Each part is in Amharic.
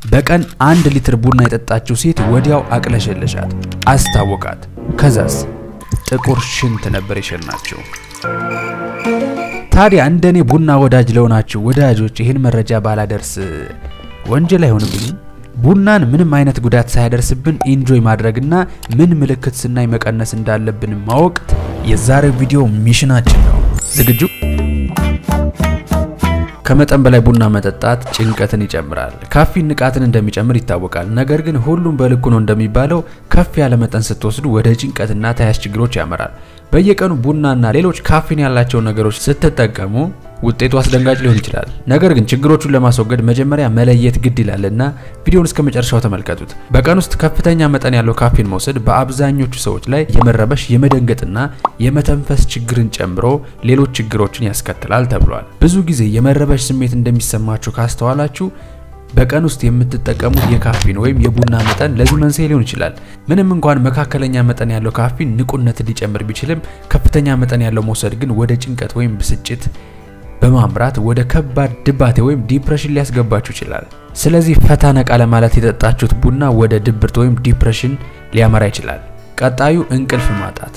በቀን አንድ ሊትር ቡና የጠጣችው ሴት ወዲያው አቅለሸለሻት፣ አስታወቃት። ከዛስ ጥቁር ሽንት ነበር የሸናቸው። ታዲያ እንደኔ ቡና ወዳጅ ለሆናችሁ ወዳጆች ይህን መረጃ ባላደርስ ወንጀል አይሆንብኝም? ቡናን ምንም አይነት ጉዳት ሳያደርስብን ኢንጆይ ማድረግና ምን ምልክት ስናይ መቀነስ እንዳለብን ማወቅ የዛሬው ቪዲዮ ሚሽናችን ነው። ዝግጁ? ከመጠን በላይ ቡና መጠጣት ጭንቀትን ይጨምራል። ካፊን ንቃትን እንደሚጨምር ይታወቃል። ነገር ግን ሁሉም በልኩ ነው እንደሚባለው ከፍ ያለ መጠን ስትወስዱ ወደ ጭንቀትና ተያያዥ ችግሮች ያመራል። በየቀኑ ቡናና ሌሎች ካፊን ያላቸው ነገሮች ስትጠቀሙ ውጤቱ አስደንጋጭ ሊሆን ይችላል። ነገር ግን ችግሮቹን ለማስወገድ መጀመሪያ መለየት ግድ ይላልና ቪዲዮውን እስከ መጨረሻው ተመልከቱት። በቀን ውስጥ ከፍተኛ መጠን ያለው ካፊን መውሰድ በአብዛኞቹ ሰዎች ላይ የመረበሽ የመደንገጥና የመተንፈስ ችግርን ጨምሮ ሌሎች ችግሮችን ያስከትላል ተብሏል። ብዙ ጊዜ የመረበሽ ስሜት እንደሚሰማችሁ ካስተዋላችሁ በቀን ውስጥ የምትጠቀሙት የካፊን ወይም የቡና መጠን ለዚህ መንስኤ ሊሆን ይችላል። ምንም እንኳን መካከለኛ መጠን ያለው ካፊን ንቁነትን ሊጨምር ቢችልም ከፍተኛ መጠን ያለው መውሰድ ግን ወደ ጭንቀት ወይም ብስጭት በማምራት ወደ ከባድ ድባቴ ወይም ዲፕሬሽን ሊያስገባችሁ ይችላል። ስለዚህ ፈታ ነቃ ለማለት የጠጣችሁት ቡና ወደ ድብርት ወይም ዲፕሬሽን ሊያመራ ይችላል። ቀጣዩ እንቅልፍ ማጣት።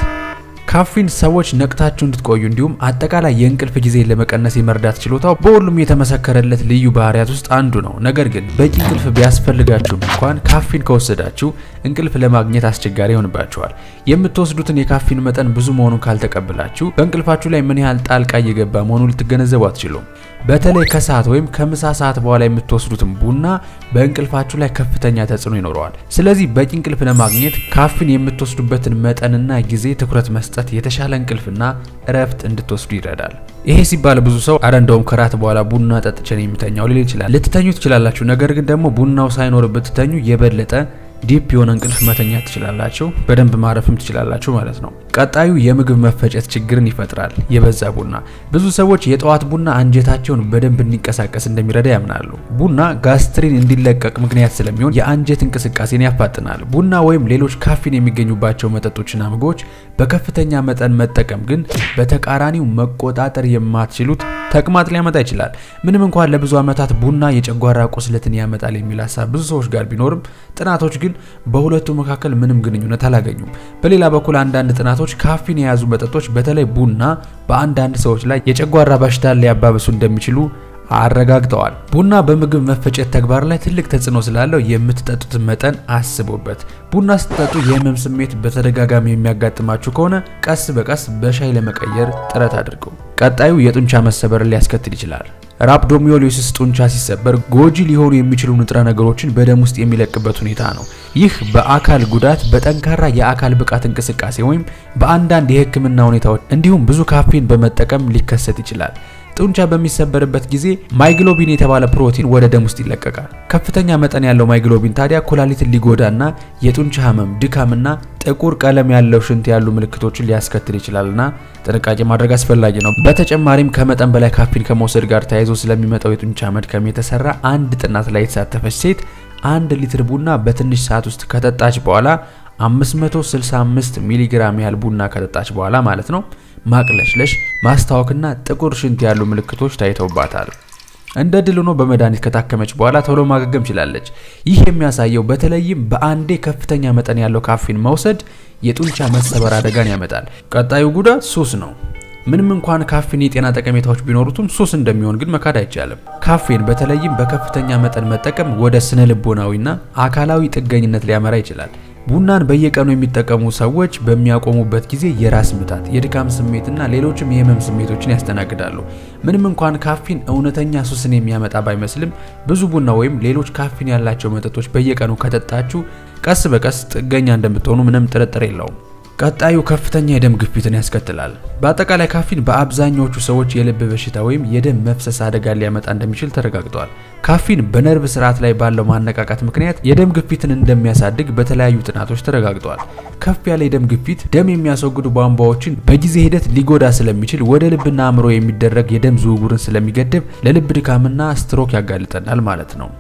ካፊን ሰዎች ነቅታችሁ እንድትቆዩ እንዲሁም አጠቃላይ የእንቅልፍ ጊዜ ለመቀነስ የመርዳት ችሎታው በሁሉም የተመሰከረለት ልዩ ባህሪያት ውስጥ አንዱ ነው። ነገር ግን በቂ እንቅልፍ ቢያስፈልጋችሁም እንኳን ካፊን ከወሰዳችሁ እንቅልፍ ለማግኘት አስቸጋሪ ይሆንባችኋል። የምትወስዱትን የካፊን መጠን ብዙ መሆኑን ካልተቀበላችሁ በእንቅልፋችሁ ላይ ምን ያህል ጣልቃ እየገባ መሆኑን ልትገነዘቡ አትችሉም። በተለይ ከሰዓት ወይም ከምሳ ሰዓት በኋላ የምትወስዱትን ቡና በእንቅልፋችሁ ላይ ከፍተኛ ተጽዕኖ ይኖረዋል። ስለዚህ በቂ እንቅልፍ ለማግኘት ካፊን የምትወስዱበትን መጠንና ጊዜ ትኩረት መስጠት የተሻለ እንቅልፍና እረፍት እንድትወስዱ ይረዳል። ይሄ ሲባል ብዙ ሰው አረ እንደውም ከራት በኋላ ቡና ጠጥቼ ነው የምተኛው ሊል ይችላል። ልትተኙ ትችላላችሁ። ነገር ግን ደግሞ ቡናው ሳይኖር ብትተኙ የበለጠ ዲፕ የሆነ እንቅልፍ መተኛት ትችላላችሁ። በደንብ ማረፍም ትችላላችሁ ማለት ነው። ቀጣዩ የምግብ መፈጨት ችግርን ይፈጥራል። የበዛ ቡና ብዙ ሰዎች የጠዋት ቡና አንጀታቸውን በደንብ እንዲንቀሳቀስ እንደሚረዳ ያምናሉ። ቡና ጋስትሪን እንዲለቀቅ ምክንያት ስለሚሆን የአንጀት እንቅስቃሴን ያፋጥናል። ቡና ወይም ሌሎች ካፊን የሚገኙባቸው መጠጦችና ምግቦች በከፍተኛ መጠን መጠቀም ግን በተቃራኒው መቆጣጠር የማትችሉት ተቅማጥ ሊያመጣ ይችላል። ምንም እንኳን ለብዙ ዓመታት ቡና የጨጓራ ቁስለትን ያመጣል የሚል ሀሳብ ብዙ ሰዎች ጋር ቢኖርም ጥናቶች ግን በሁለቱ መካከል ምንም ግንኙነት አላገኙም። በሌላ በኩል አንዳንድ ጥናቶች ካፊን የያዙ መጠጦች በተለይ ቡና በአንዳንድ ሰዎች ላይ የጨጓራ በሽታን ሊያባብሱ እንደሚችሉ አረጋግጠዋል። ቡና በምግብ መፈጨት ተግባር ላይ ትልቅ ተጽዕኖ ስላለው የምትጠጡትን መጠን አስቡበት። ቡና ስትጠጡ የህመም ስሜት በተደጋጋሚ የሚያጋጥማችሁ ከሆነ ቀስ በቀስ በሻይ ለመቀየር ጥረት አድርጉ። ቀጣዩ የጡንቻ መሰበርን ሊያስከትል ይችላል። ራፕዶሚዮሊሲስ ጡንቻ ሲሰበር ጎጂ ሊሆኑ የሚችሉ ንጥረ ነገሮችን በደም ውስጥ የሚለቅበት ሁኔታ ነው። ይህ በአካል ጉዳት፣ በጠንካራ የአካል ብቃት እንቅስቃሴ ወይም በአንዳንድ የህክምና ሁኔታዎች እንዲሁም ብዙ ካፌን በመጠቀም ሊከሰት ይችላል። ጡንቻ በሚሰበርበት ጊዜ ማይግሎቢን የተባለ ፕሮቲን ወደ ደም ውስጥ ይለቀቃል። ከፍተኛ መጠን ያለው ማይግሎቢን ታዲያ ኩላሊትን ሊጎዳና የጡንቻ ህመም፣ ድካምና ጥቁር ቀለም ያለው ሽንት ያሉ ምልክቶችን ሊያስከትል ይችላልና ጥንቃቄ ማድረግ አስፈላጊ ነው። በተጨማሪም ከመጠን በላይ ካፊን ከመውሰድ ጋር ተያይዞ ስለሚመጣው የጡንቻ መድከም የተሰራ አንድ ጥናት ላይ የተሳተፈች ሴት አንድ ሊትር ቡና በትንሽ ሰዓት ውስጥ ከጠጣች በኋላ 565 ሚሊግራም ያህል ቡና ከጠጣች በኋላ ማለት ነው ማቅለሽለሽ፣ ማስታወክና ጥቁር ሽንት ያሉ ምልክቶች ታይተውባታል። እንደ ድል ሆኖ በመድኃኒት ከታከመች በኋላ ቶሎ ማገገም ችላለች። ይህ የሚያሳየው በተለይም በአንዴ ከፍተኛ መጠን ያለው ካፊን መውሰድ የጡንቻ መሰበር አደጋን ያመጣል። ቀጣዩ ጉዳት ሱስ ነው። ምንም እንኳን ካፌን የጤና ጠቀሜታዎች ቢኖሩትም ሱስ እንደሚሆን ግን መካድ አይቻልም። ካፌን በተለይም በከፍተኛ መጠን መጠቀም ወደ ስነ ልቦናዊና አካላዊ ጥገኝነት ሊያመራ ይችላል። ቡናን በየቀኑ የሚጠቀሙ ሰዎች በሚያቆሙበት ጊዜ የራስ ምታት፣ የድካም ስሜትና ሌሎችም የህመም ስሜቶችን ያስተናግዳሉ። ምንም እንኳን ካፊን እውነተኛ ሱስን የሚያመጣ ባይመስልም ብዙ ቡና ወይም ሌሎች ካፊን ያላቸው መጠጦች በየቀኑ ከጠጣችሁ ቀስ በቀስ ጥገኛ እንደምትሆኑ ምንም ጥርጥር የለውም። ቀጣዩ ከፍተኛ የደም ግፊትን ያስከትላል። በአጠቃላይ ካፊን በአብዛኛዎቹ ሰዎች የልብ በሽታ ወይም የደም መፍሰስ አደጋን ሊያመጣ እንደሚችል ተረጋግጧል። ካፊን በነርቭ ስርዓት ላይ ባለው ማነቃቃት ምክንያት የደም ግፊትን እንደሚያሳድግ በተለያዩ ጥናቶች ተረጋግጧል። ከፍ ያለ የደም ግፊት ደም የሚያስወግዱ ቧንቧዎችን በጊዜ ሂደት ሊጎዳ ስለሚችል ወደ ልብና አእምሮ የሚደረግ የደም ዝውውርን ስለሚገድብ ለልብ ድካምና ስትሮክ ያጋልጠናል ማለት ነው።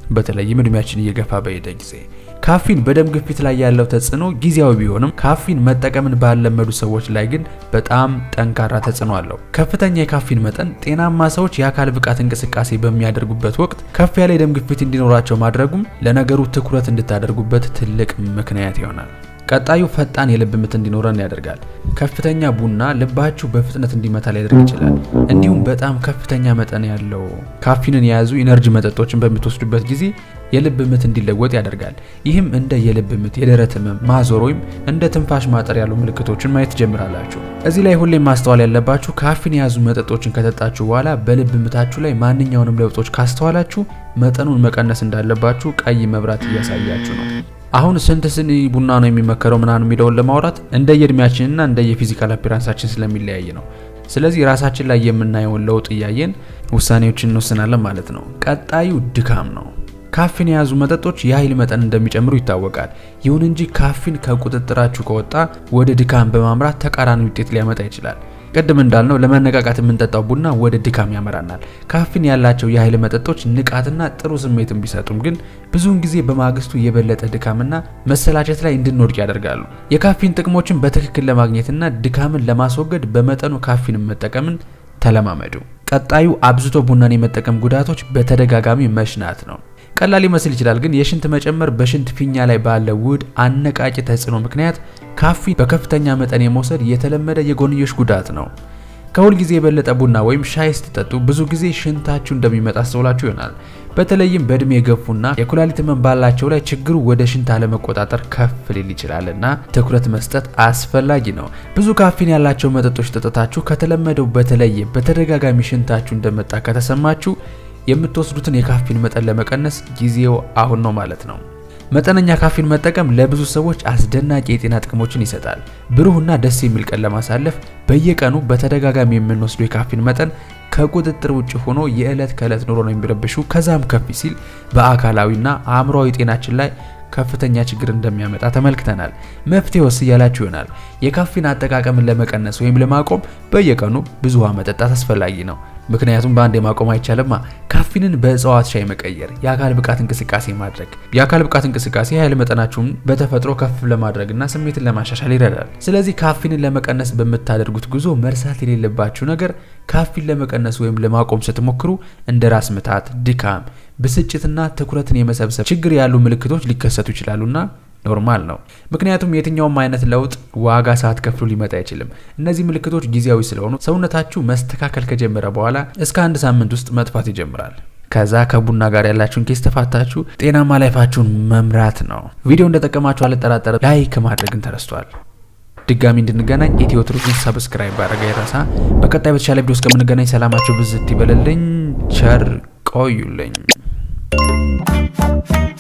በተለይም እድሜያችን እየገፋ በሄደ ጊዜ። ካፊን በደም ግፊት ላይ ያለው ተጽዕኖ ጊዜያዊ ቢሆንም ካፊን መጠቀምን ባለመዱ ሰዎች ላይ ግን በጣም ጠንካራ ተጽዕኖ አለው። ከፍተኛ የካፊን መጠን ጤናማ ሰዎች የአካል ብቃት እንቅስቃሴ በሚያደርጉበት ወቅት ከፍ ያለ የደም ግፊት እንዲኖራቸው ማድረጉም ለነገሩ ትኩረት እንድታደርጉበት ትልቅ ምክንያት ይሆናል። ቀጣዩ ፈጣን የልብ ምት እንዲኖረን ያደርጋል። ከፍተኛ ቡና ልባችሁ በፍጥነት እንዲመታ ሊያደርግ ይችላል። እንዲሁም በጣም ከፍተኛ መጠን ያለው ካፊንን የያዙ ኢነርጂ መጠጦችን በምትወስዱበት ጊዜ የልብ ምት እንዲለወጥ ያደርጋል። ይህም እንደ የልብ ምት፣ የደረት ህመም፣ ማዞር ወይም እንደ ትንፋሽ ማጠር ያሉ ምልክቶችን ማየት ትጀምራላችሁ። እዚህ ላይ ሁሌም ማስተዋል ያለባችሁ ካፊን የያዙ መጠጦችን ከጠጣችሁ በኋላ በልብ ምታችሁ ላይ ማንኛውንም ለውጦች ካስተዋላችሁ መጠኑን መቀነስ እንዳለባችሁ ቀይ መብራት እያሳያችሁ ነው። አሁን ስንት ስኒ ቡና ነው የሚመከረው ምናምን የሚለውን ለማውራት እንደየእድሜያችንና እንደየፊዚካል አፒራንሳችን ስለሚለያይ ነው። ስለዚህ ራሳችን ላይ የምናየውን ለውጥ እያየን ውሳኔዎችን እንወስናለን ማለት ነው። ቀጣዩ ድካም ነው። ካፊን የያዙ መጠጦች የኃይል መጠን እንደሚጨምሩ ይታወቃል። ይሁን እንጂ ካፊን ከቁጥጥራችሁ ከወጣ ወደ ድካም በማምራት ተቃራኒ ውጤት ሊያመጣ ይችላል። ቅድም እንዳልነው ለመነቃቃት የምንጠጣው ቡና ወደ ድካም ያመራናል። ካፊን ያላቸው የኃይል መጠጦች ንቃትና ጥሩ ስሜትን ቢሰጡም ግን ብዙውን ጊዜ በማግስቱ የበለጠ ድካምና መሰላቸት ላይ እንድንወድቅ ያደርጋሉ። የካፊን ጥቅሞችን በትክክል ለማግኘትና ድካምን ለማስወገድ በመጠኑ ካፊንን መጠቀምን ተለማመዱ። ቀጣዩ አብዝቶ ቡናን የመጠቀም ጉዳቶች በተደጋጋሚ መሽናት ነው። ቀላል ሊመስል ይችላል፣ ግን የሽንት መጨመር በሽንት ፊኛ ላይ ባለ ውህድ አነቃቂ ተጽዕኖ ምክንያት ካፊን በከፍተኛ መጠን የመውሰድ የተለመደ የጎንዮሽ ጉዳት ነው። ከሁል ጊዜ የበለጠ ቡና ወይም ሻይ ስትጠጡ ብዙ ጊዜ ሽንታችሁ እንደሚመጣ አስተውላችሁ ይሆናል። በተለይም በእድሜ የገፉና የኩላሊት ህመም ባላቸው ላይ ችግሩ ወደ ሽንት አለመቆጣጠር ከፍ ሊል ይችላልና ትኩረት መስጠት አስፈላጊ ነው። ብዙ ካፊን ያላቸው መጠጦች ጠጥታችሁ ከተለመደው በተለየ በተደጋጋሚ ሽንታችሁ እንደመጣ ከተሰማችሁ የምትወስዱትን የካፊን መጠን ለመቀነስ ጊዜው አሁን ነው ማለት ነው። መጠነኛ ካፊን መጠቀም ለብዙ ሰዎች አስደናቂ የጤና ጥቅሞችን ይሰጣል። ብሩህና ደስ የሚል ቀን ለማሳለፍ በየቀኑ በተደጋጋሚ የምንወስደው የካፊን መጠን ከቁጥጥር ውጭ ሆኖ የዕለት ከዕለት ኑሮ ነው የሚረብሹ ከዛም ከፍ ሲል በአካላዊና አእምሯዊ ጤናችን ላይ ከፍተኛ ችግር እንደሚያመጣ ተመልክተናል። መፍትሄ ወስ እያላችሁ ይሆናል። የካፊን አጠቃቀምን ለመቀነስ ወይም ለማቆም በየቀኑ ብዙ ውሃ መጠጣት አስፈላጊ ነው። ምክንያቱም በአንድ ማቆም አይቻልማ። ካፊንን በእጽዋት ሻይ መቀየር፣ የአካል ብቃት እንቅስቃሴ ማድረግ። የአካል ብቃት እንቅስቃሴ የኃይል መጠናችሁን በተፈጥሮ ከፍ ለማድረግና ስሜትን ለማሻሻል ይረዳል። ስለዚህ ካፊንን ለመቀነስ በምታደርጉት ጉዞ መርሳት የሌለባችሁ ነገር ካፊን ለመቀነስ ወይም ለማቆም ስትሞክሩ እንደ ራስ ምታት፣ ድካም፣ ብስጭትና ትኩረትን የመሰብሰብ ችግር ያሉ ምልክቶች ሊከሰቱ ይችላሉና ኖርማል ነው። ምክንያቱም የትኛውም አይነት ለውጥ ዋጋ ሳትከፍሉ ሊመጣ አይችልም። እነዚህ ምልክቶች ጊዜያዊ ስለሆኑ ሰውነታችሁ መስተካከል ከጀመረ በኋላ እስከ አንድ ሳምንት ውስጥ መጥፋት ይጀምራል። ከዛ ከቡና ጋር ያላችሁን ኬስ ተፋታችሁ ጤናማ ላይፋችሁን መምራት ነው። ቪዲዮ እንደጠቀማችሁ አልጠራጠርም። ላይክ ማድረግን ተረስቷል። ድጋሚ እንድንገናኝ ኢትዮ ትሩዝን ሰብስክራይብ ባደረገ ይረሳ። በቀጣይ በተሻለ ቪዲዮ እስከምንገናኝ ሰላማችሁ ብዝት ይበለልኝ። ቸር ቆዩልኝ።